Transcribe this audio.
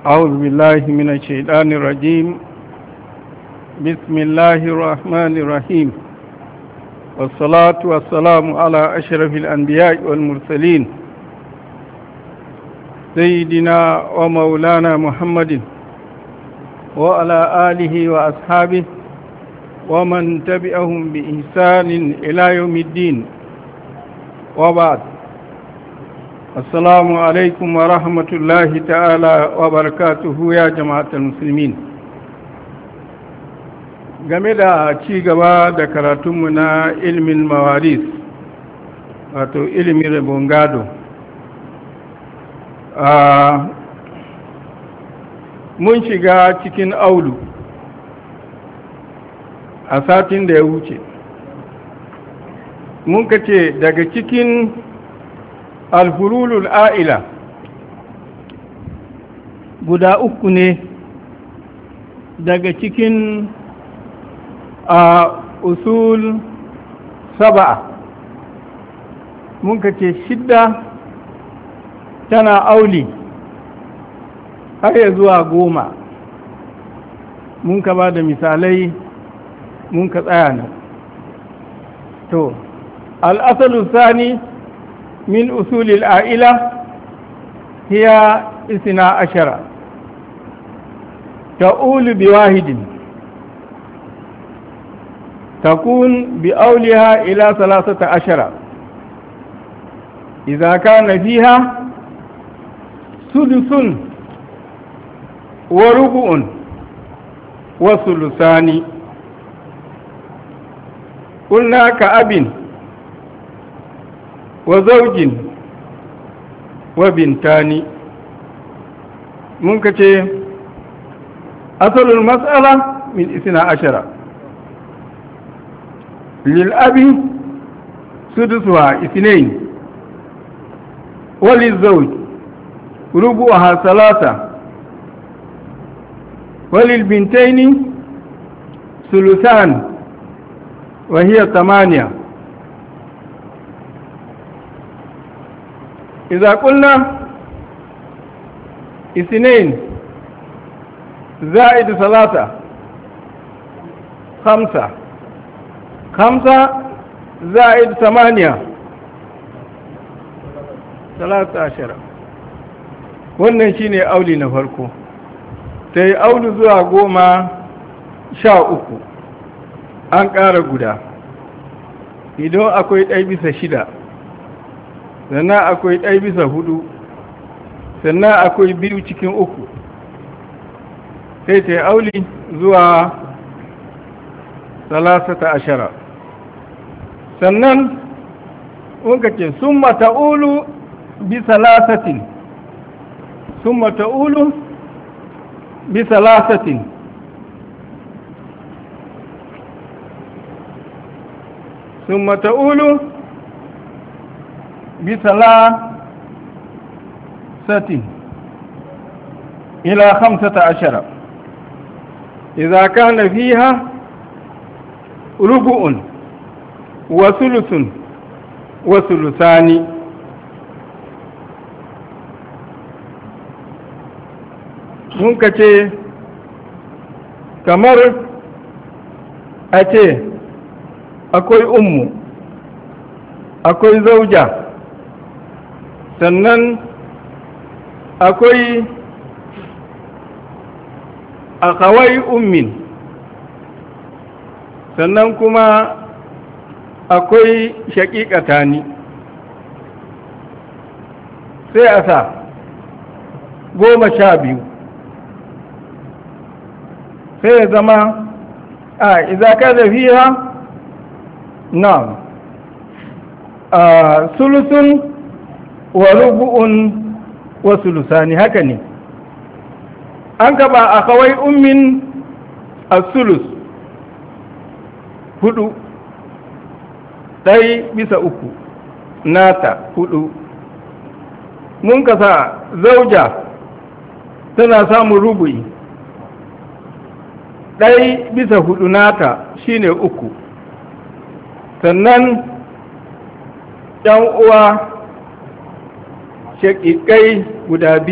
أعوذ بالله من الشيطان الرجيم بسم الله الرحمن الرحيم والصلاة والسلام على أشرف الأنبياء والمرسلين سيدنا ومولانا محمد وعلى آله وأصحابه ومن تبعهم بإحسان إلى يوم الدين وبعد السلام عليكم ورحمة الله تعالى وبركاته يا جماعة المسلمين game da ci gaba da karatunmu na ilimin mawaris wato ilimin rabon gado mun shiga cikin aulu a satin da ya wuce mun kace daga cikin alfurulul a'ila guda uku ne daga cikin a usul saba'a mun kace shidda tana auli har ya zuwa goma mun ka ba da misalai mun ka tsaya nan to al'asalu sani min usulil a'ila hiya isina ashara ta'ulu bi wahidin تكون بأولها إلى ثلاثة عشر إذا كان فيها سدس وربع وثلثان قلنا كأب وزوج وبنتان ممكن أصل المسألة من اثنى عشر للأب سدسها اثنين وللزوج ربعها ثلاثة وللبنتين ثلثان وهي ثمانية إذا قلنا اثنين زائد ثلاثة خمسة خمسة زائد ثمانية ثلاثة عشر wannan shine auli na farko ta yi auli zuwa goma sha uku an ƙara guda idan akwai ɗai bisa shida sannan akwai ɗai bisa hudu sannan akwai biyu cikin uku sai ta yi auli zuwa salasata ashara sannan wanka ce sun mata'ulu bi salasatin sun mata'ulu bi salasatin sun mata'ulu bi salasatin ila hamsata ashara إذا كان فيها ربع وثلث وثلثان mun ka ce kamar a ce akwai ummu akwai zauja sannan akwai akawai ummin sannan kuma akwai shaƙiƙata ni sai a sa goma sha biyu sai ya zama a izaka da fiya na a sulusun wa rubu'un wa sulusani haka ne an gaba a kawai ummin a sulus hudu ɗai bisa uku nata hudu mun kasa zauja tana samun rubu'i ɗai bisa hudu nata shine uku sannan ‘yan uwa shaƙiƙai guda biyu